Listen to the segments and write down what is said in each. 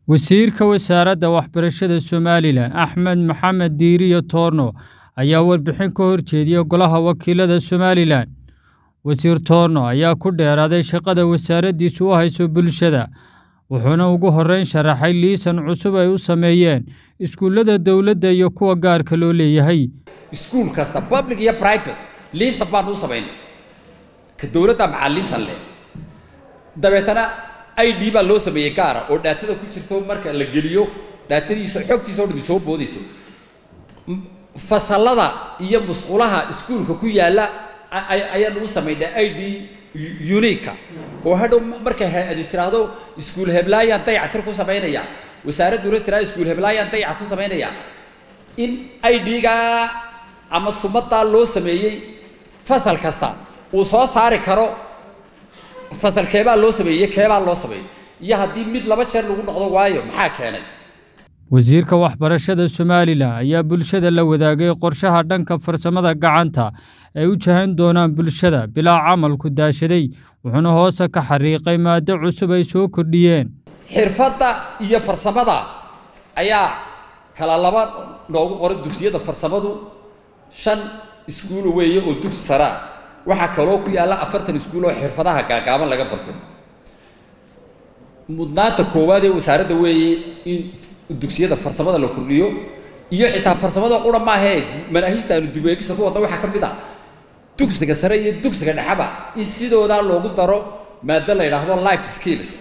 Wasiirka Wasaaradda Waxbarashada Somalilan Axmed Maxamed Diiriye Toorno ayaa warbixin ka horjeediyay Golaha Wakiilada Somalilan. Wasiir Toorno ayaa ku dheeraaday shaqada wasaaraddiisu u hayso bulshada, wuxuuna ugu horreyn sharaxay liisan cusub ay u sameeyeen iskuullada dowladda iyo kuwa gaarka loo leeyahay. iskuul kasta public iyo private liisan baan u samaynay ka dowladda maxaa liisan leh dabeetana i d baa loo sameeyey gaara oo dhaatada ku jirto marka la geliyo dhaatadiisa xogtiisa oo dhami soo boodayso M- fasallada iyo musqulaha iskuulka ku yaalla a- ay- ayaanu u samaynay i d unique oo hadhow markay hay-adi tiraahdo iskuul heblaayaan dayacatir ku samaynaya wasaaradduna tiraahdo iskuul heblaayaan dayaca ku samaynaya in ID-ga ama sumaddaa loo sameeyey fasal kasta uu soo saari karo fasal keebaa loo sameeyey keebaa loo sameeyey iyo haddii mid laba jeer lagu noqdo waayo maxaa keenay Wasiirka Waxbarashada Somalilan ayaa bulshada la wadaagay qorshaha dhanka farsamada gacanta ay u jahan doonaan bulshada bilaa camalku daashaday, wuxuuna hoose ka xariiqay maaddo cusub ay soo kordhiyeen. xirfadda iyo farsamada ayaa kala laba noogu qoran dugsiyada farsamadu shan iskuul weeye oo dugsi sare ah waxaa kaloo ku yaalla afartan iskuul oo xirfadaha gaagaaban laga barto mudnaanta koowaad ee wasaaradda weeye in dugsiyada farsamada la kordhiyo iyo xitaa farsamada qura maahee manaahijta aanu dubeegista ku wadna waxaa ka mid ah dugsiga sare iyo dugsiga dhexaba in sidoodaa loogu daro maado la yidhaahdo life skills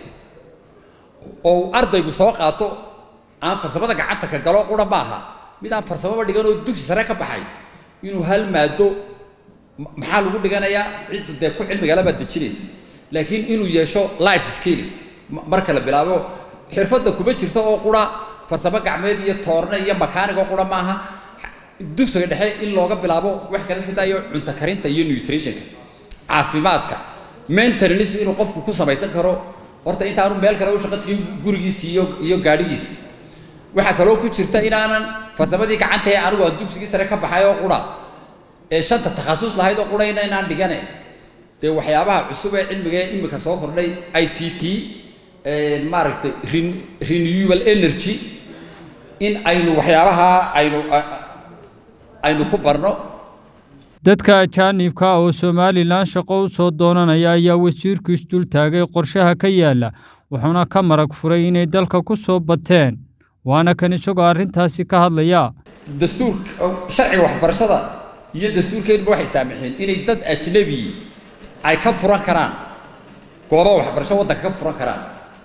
oo ardaygu soo qaato aan farsamada gacanta ka galo qura maaha mid aan farsamaba dhigan oo dugsi sare ka baxay inuu hal maado ma- maxaa lagu dhiganayaa cidda dee ku cilmigala baad dejinaysa laakiin inuu yeesho life skills ma- marka la bilaabo xirfadda kuma jirto oo qura farsamo gacmeed iyo toorne iyo makaaniga oo qura maaha dugsiga dhexe in looga bilaabo wax kale iska daayo cunto karinta iyo nutritionka caafimaadka maintenance inuu qofku ku samaysan karo horta intaanu meel kale u shaqo tagin gurigiisa iyo iyo gaadhigiisa waxaa kaloo ku jirta inaanan farsamadii gacanta ee anigu aan dugsigii sare ka baxay oo qura ee shanta takhasus lahayd oo qurayna inaan dhigane dee waxyaabaha cusub ee cilmiga ee imika soo kordhay i c t maaragtay ren- renewable energy in aynu waxyaabaha aynu a- aynu ku barno Dadka ajaanibka ah oo Somalilan shaqo u soo doonanaya ayaa wasiirku isdul taagay qorshaha ka yaala, wuxuuna ka marag furay inay dalka ku soo bateen, waana kan isagoo arrintaasi ka hadlaya. dastuurka sharciga waxbarashada iyo dastuurkeenba waxay saamaxeen inay dad ajnabi ay ka furan karaan goobo waxbarasho waddanka ka furan karaan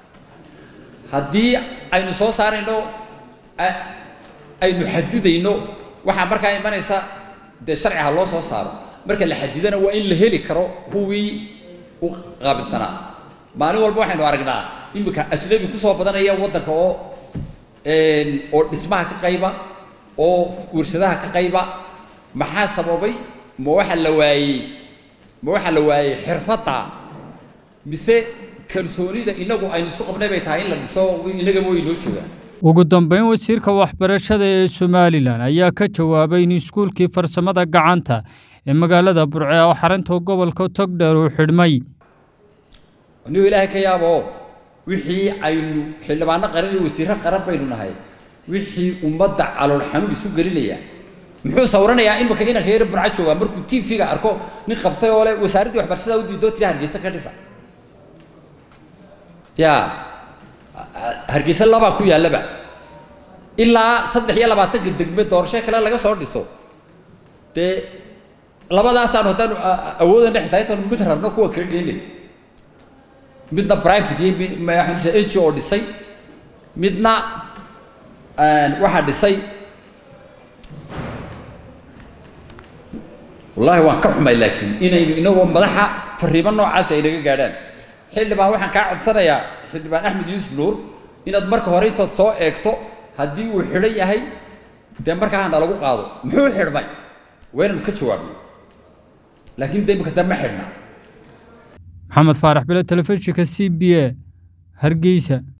haddii aynu soo saarayno a- aynu xadidayno waxaa markaa imanaysa dee sharci ha loo soo saaro marka la xadidana waa in la heli karo kuwii u qaabilsanaa maalin walba waxaynu aragnaa iminka ajnabi kusoo badanaya waddanka oo een, oo dhismaha ka qayba oo warshadaha ka qayba maxaa sababay ma waxa la waayey ma waxa la waayey xirfadda mise kalsoonida inagu aynu isku qabnay bay tahay in la dhiso inagaba way noo joogaan Ugu dambeyn, wasiirka waxbarashada ee Somalilan ayaa ka jawaabay in iskuulkii farsamada gacanta ee magaalada Burco oo xarunta gobolka Togdheer uu xidhmay. anigu ilaahay ka yaabo wixii aynu xildhibaano qaran iyo wasiirro qaran baynu nahay wixii ummadda calool xanuun isu gelinaya muxuu sawiranayaa imika inanka yar burca joogaa markuu tv-ga arko nin qabtay oo le wasaaraddii waxbarashada u diidoo tiri hargeysa ka dhisa ya hargeysa labaa ku yaallaba ilaa saddex iyo labaatanka degme doorasho kale laga soo dhiso dee labadaasaanu haddaanu a- a- awoodana xitaa intaanu mid rabno kuwa kala geynay midna private iyo mi- ma- waxaan dhisaa NGO oo dhisay midna een, waxaa dhisay wallaahi waan ka xumay laakiin inaynu inagoo madaxa fariimo noocaas ay naga gaadhaan xildhibaan waxaan kaa codsanayaa xildhibaan axmed yuusuf nuur inaad marka hore intaad soo eegto haddii uu xidhan yahay dee markaa hana lagu qaado muxuu xidhmay waa inaynu ka jawaabno laakiin dee imika dee ma xidhna Maxamed Faarax Bile, Telefishinka CBA, Hargeysa.